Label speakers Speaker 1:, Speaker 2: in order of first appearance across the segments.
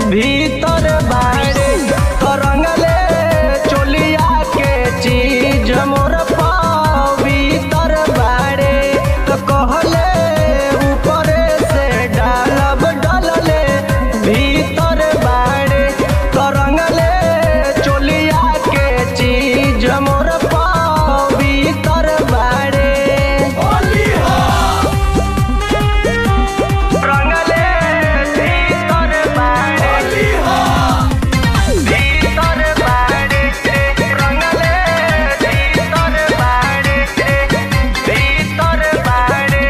Speaker 1: भीतर बाड़े करंगले चोलिया के चीज मोर पाँव भीतर बाड़े तो कहले ऊपरे से डालब डलले भीतर बाड़े करंगले चोलिया के चीज मोर पाँव भीतर बाड़े रंगले भीतर बाड़े भीतर बाड़े रंगले भीतर बाड़े भीतर बाड़े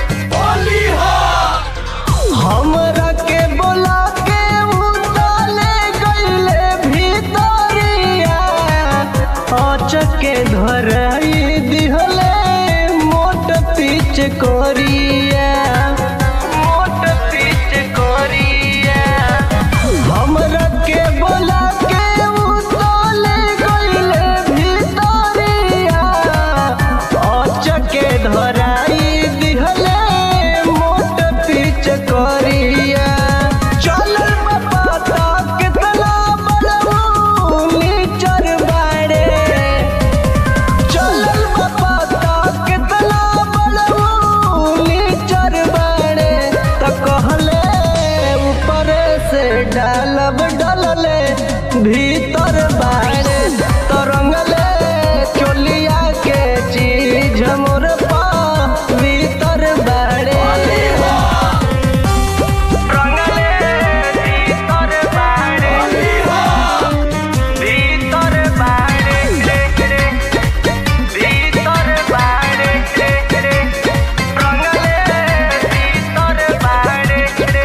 Speaker 1: हमरा के बोला के उताले गईले भीतरिया अचके धराई दिहले मोट पीछ कोरिया मोट पीछ कोरिया हमरा के बोला के उताले गईले भीतरिया अचके धराई दिहले मोट पीछ कोरिया चलल पता कितना बड़ऊ नीचर बाड़े चलल पता कितना बड़ऊ नीचर बाड़े त कहले ऊपर से डालब डलले भीतर बाड़े तरंगले चोलिया के चीज मोर पा भीतर बाड़े रंगले भीतर बाड़े भीतर बाड़े भीतर बाड़े रंगले भीतर बाड़े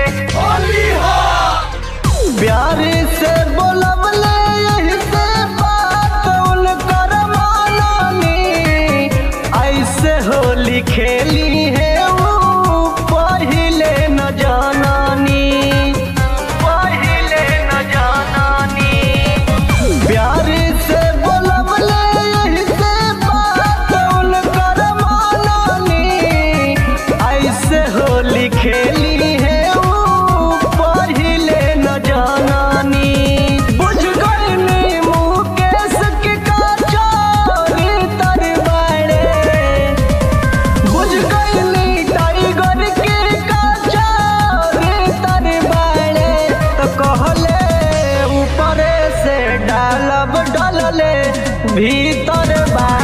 Speaker 1: प्यारी से बोलबले यही से बात उनकर मानानी ऐसे होली खेली है वो पहिले न जानानी पहिले न जानानी प्यारी से बोलबले यही से बात उनकर मानानी ऐसे होली खेली है वो पहिले न जानानी बुझ गईनी मुकेश के काचारी तर बाड़े बुझ गईनी टाइगर के काचारी तर बाड़े तो कहले ऊपरे से डालब डलले भीतर बाड़े